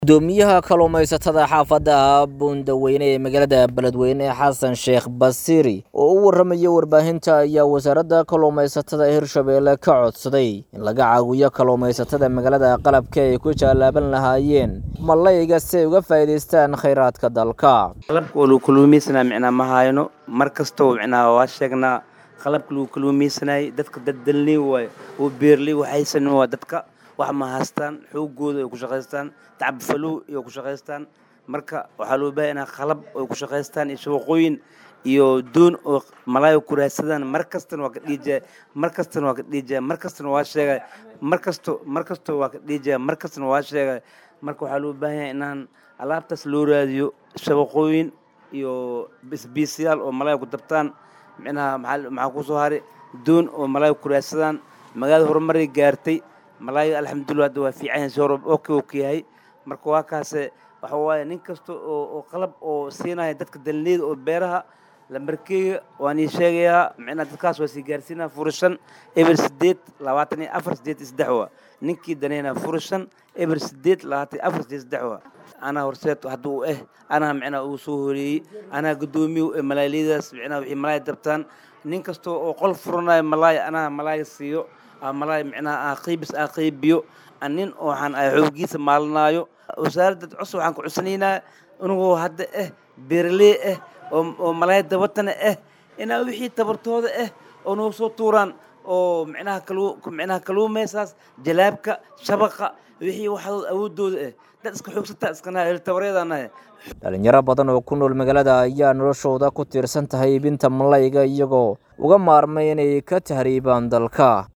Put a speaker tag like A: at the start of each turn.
A: gudoomiyaha kalluumaysatada xaafadda buundaweyne ee magaalada beledweyne xasan sheekh basiiri oo u warramaya warbaahinta ayaa wasaaradda kalluumaysatada hirshabeelle ka codsaday in laga caawiyo kalluumaysatada magaalada qalabka ay ku jaalaaban lahaayeen malayga si ay uga faa'iidaystaan khayraadka dalka
B: qalabka oo lagu kalluumaysanaa micnaa ma hayno mar kastoo micnaa waa sheegnaa qalabka lagu kalluumaysanayay dadka daddalnii waaye oo beerley waxaysan waa dadka wax ma haystaan xoogooda ay ku shaqaystaan tacabfalow ay ku shaqaystaan marka waxaa loo baahay inaa qalab ay ku shaqaystaan iyo shabaqooyin iyo doon oo malaay ku raadsadaan mar kastana waa ka dhiijaya mar kastana waa ka dhiijaya mar kastana waa sheegay mar kasto mar kasto waa ka dhiijaya mar kastana waa sheegay marka waxaa loo baahan yahay inaan alaabtaas loo raadiyo shabaqooyin iyo bisbiisyaal oo malaay ku dabtaan micnaha maxaa maxaa ku soo haray doon oo malaay ku raadsadaan magaalada horumaray gaartay malaayo alxamdulillah hadda waa fiican yahay si hore oke oke yahay marka waa kaase waxa waaye nin kasta oo oo qalab oo siinaya dadka dalneyda oo beeraha lambarkeega waan ii sheegayaa micnaha dadkaas waa sii gaarsiinaa furashan eber sideed labaatan iyo afar sideed iyo saddex waa ninkii daneynaa furashan eber sideed labaatan iyo afar sideed saddex waa anaa horseed hadda uu eh anaa micnaha uu soo horeeyey anaa guddoomiye ee malaayliyadaas micnaha wixii malaay dabtaan nin kasta oo qol furanayo malaay anaa malaay siiyo malaay micnaha aa qiibis aa qiibiyo nin waxaan ay xoogiisa maalinaayo wasaaradda cusub waxaan ku cusanaynaa inagoo hadda eh beeraley ah oo malaay dabatana ah inaa wixii tabartooda ah oo noo soo tuuraan oo micnaha kalu micnaha kaluumaysaas jalaabka shabaqa wixii waxadood awoodooda ah dad iska xoogsata iskana tabareedanahay
A: dhalinyaro badan oo ku nool magaalada ayaa noloshooda ku tiirsan tahay iibinta malayga iyagoo uga maarmay inay ka tahriibaan dalka